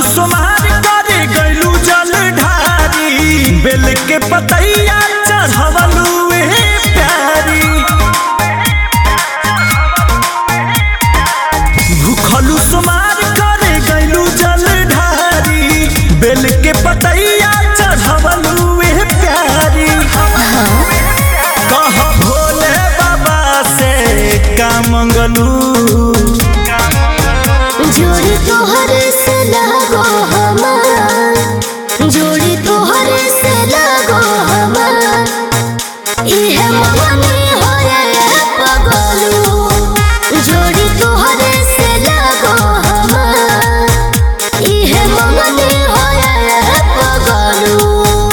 सोमार करे गइलू जल ढारी बेल के पतैया चढ़वलू ए प्यारी भूखलू सोमार करे गइलू जल ढारी बेल के पतैया चढ़वलू ए प्यारी कह भोले बाबा से का मंगलू जोड़ी तोहर से लगो हमार जोड़ी तोहर से लगो हमार इहे मगनी होए पगलू जोड़ी तोहर से लगो हमार इहे मगनी होए पगलू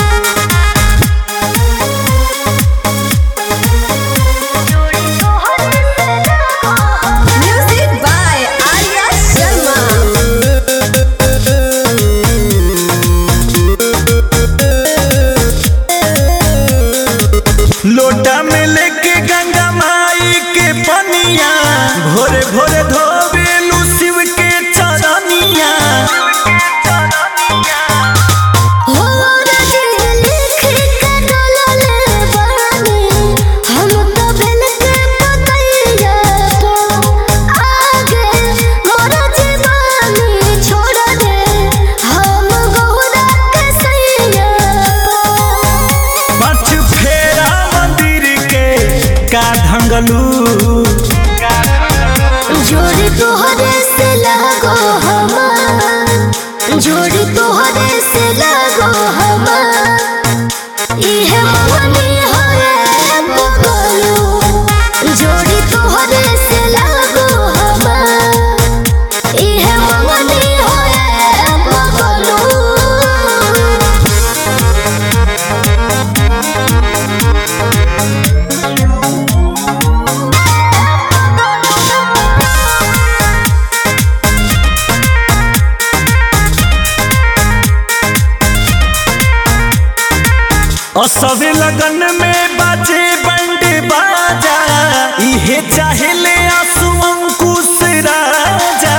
Music by Arya Sharma. लोटा में लेके गंगा माई के पनिया भोरे भोरे धोबेलू शिव के चरनिया हो राजे लिख के डोलले बानी हम तो बेल के पतैया तो आगे मोर जीवानी छोड़ दे हम गौरा के सैया पाँच फेरा मंदिर के का ढंगलू जोड़ी तोहरे से लगो हमार जोड़ी तोहरे से लगो हमार इहे मगनी होए बगलू जोड़ी तोहरे से लगो हमार इहे मगनी होए बगलू असवे लगन में बाजे बंड बाजा इहे चाहेले आंसू अंकुश राजा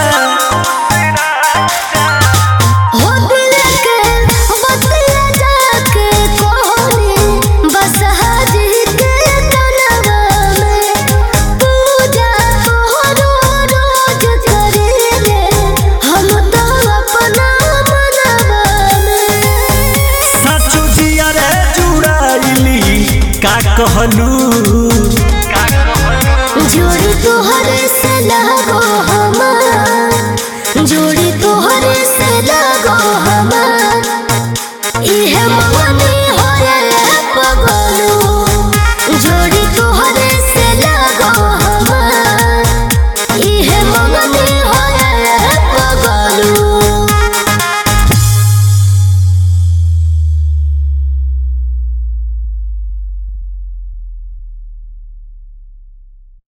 हो दिल के बतिया जाके कोहनी बस हाजी के तनवा में पूजा तोहरो रोज करेले हम तो अपना मनवा में सचो जिया रे जुड़ाइली का कहलू